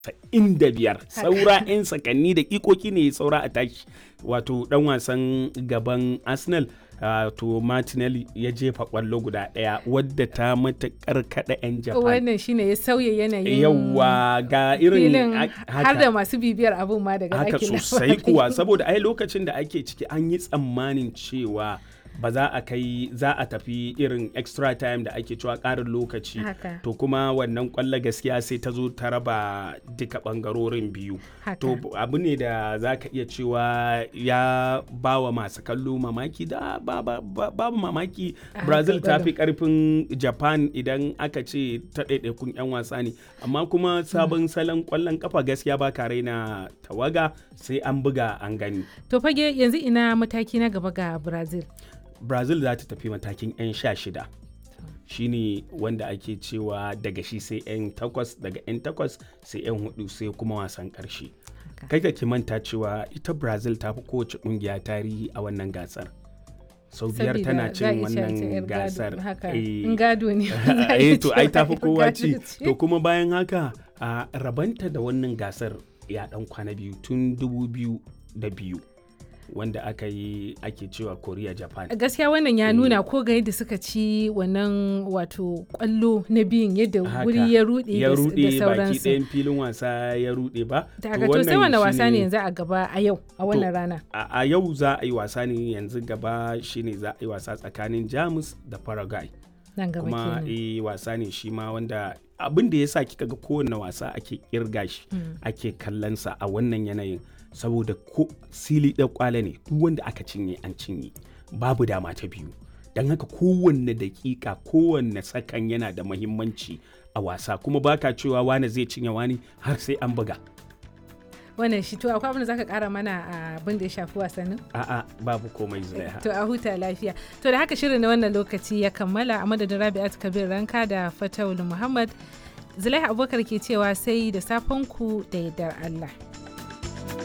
inda biyar saura 'yan sakanni da ikoki ne saura a tashi wato dan wasan gaban arsenal uh, to martinelli ya jefa kwallo guda daya wadda ta matakar kada 'yan japan wannan shine ya sauya yanayin yawa ga irin filin a- har da masu bibiyar abun ma daga haka ɗakin sosai labari. kuwa saboda ai lokacin da ake ciki an yi tsammanin cewa ba za a kai za a tafi irin extra time da ake cewa ƙarin lokaci Haka. to kuma wannan kwallo gaskiya sai ta zo ta raba duka ɓangarorin biyu Haka. to abu ne da za ka iya cewa ya ba wa masu kallo mamaki da ba- ba- ba- babu mamaki A brazil haka ta gwada. fi karfin japan idan aka ce ta ɗaiɗaikun 'yan wasa ne amma kuma sabon salon kwallon kafa gaskiya ba ka raina tawaga sai an buga an gani to fage yanzu ina mataki na gaba ga brazil brazil za ta tafi matakin 'yan sha shida shine wanda ake cewa daga shi sai 'yan takwas daga 'yan takwas sai 'yan hudu sai kuma wasan karshe Haka. kai ka ki manta cewa ita brazil ta fi kowace kungiya tarihi a wannan gasar sau biyar Sabida tana za a cin iya cewa ta 'yar wannan gado, gasar haka Eh, in gado ne za a eh iya to cewa ai tafi yar kowa gado ci ce. to kuma bayan haka a rabanta da wannan gasar ya dan kwana biyu tun dubu biyu da biyu wanda aka yi ake cewa korea japan gaskiya wannan ya nuna ko ga yadda suka ci wannan wato kwallo na biyun yadda Haka. wuri ya rude ya da- rude da baki sauransu ɗayan filin wasa ya rude ba daga to sai wani wasa shine- ne yanzu a gaba a yau a wannan rana a a yau za a yi wasa ne yanzu gaba shine za a yi wasa tsakanin jamus da paraguay nan gaba kuma kenan eh wasa ne shi ma wanda abin da ya sa kika ga kowane wasa ake kirga shi ake kallonsa a wannan yanayin saboda ko sili da kwale ne duk wanda aka cinye an cinye babu dama ta biyu don haka kowanne dakika kowanne sakan yana da mahimmanci a wasa kuma baka cewa wane zai cinye wani har sai an buga wannan shi to akwai abin da zaka kara mana a abin da ya shafi wasannin a'a babu komai zai to a huta lafiya to da haka shirin na wannan lokaci ya kammala a madadin rabi'at kabir ranka da fatawul muhammad zulaiha abubakar ke cewa sai da safen ku da yardar allah